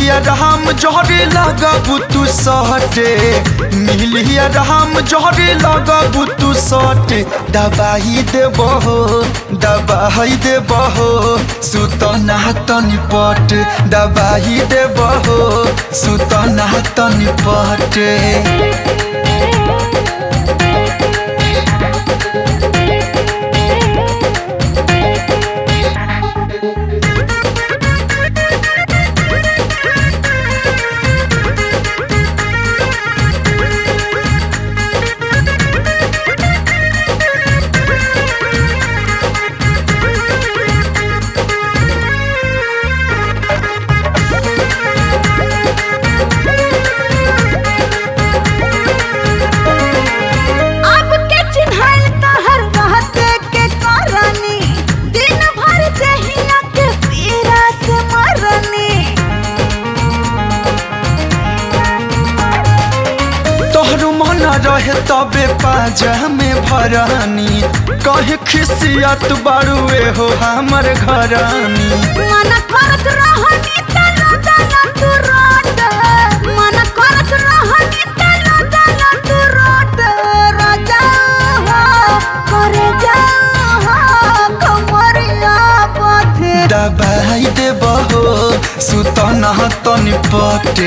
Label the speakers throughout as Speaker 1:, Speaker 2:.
Speaker 1: मिलिया राम जहरे लगबू तू सटे मिलिया राम जहरे लगबू तू सटे दबाई देबो दबाई देबो सुतना तनी पट दबाई देबो सुतना तनी पटे
Speaker 2: अब के चिन्हल तहर रहते के करनी दिन भर जहिया के पीरा से मरनी
Speaker 1: तोहर मन रहे तबे पाजा में भरानी कहे खिसियत बारुए हो हमर घरानी
Speaker 2: मन करत रहनी तलो तलो तू रोट मन करत रहनी तलो तलो तू रोट राजा हो करे जा हो कमरिया पथे
Speaker 1: दबाई देबहो सुतना तनी पटे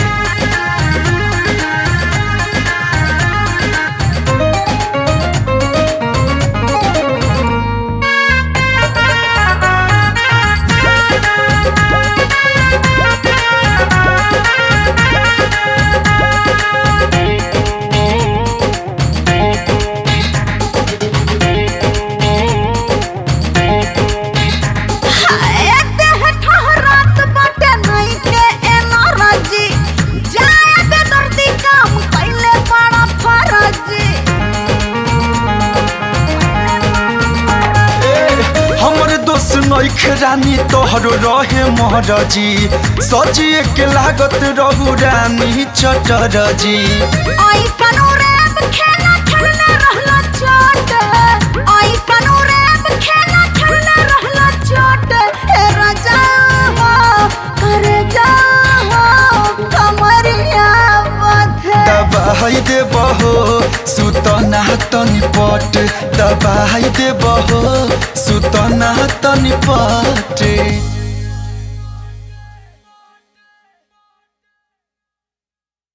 Speaker 2: हाय देह ठहरात बाटे नहीं के एनर्जी जाए दे दर्दी काम कैले बड़ा फरजी
Speaker 1: हमर दोस्त नइखे रानी तोहरो रहे महरजी सजिए के लागत रहू रानी चटरजी
Speaker 2: आई कनो रैप खेला खेलने रहला चोट आई कनो रैप खेला खेलने रहला चोट हे राजा हो करे जा हो कमरिया बथे
Speaker 1: दबाई देबहो सुतना तनी पट दबाई देबहो सुतना तनी पटे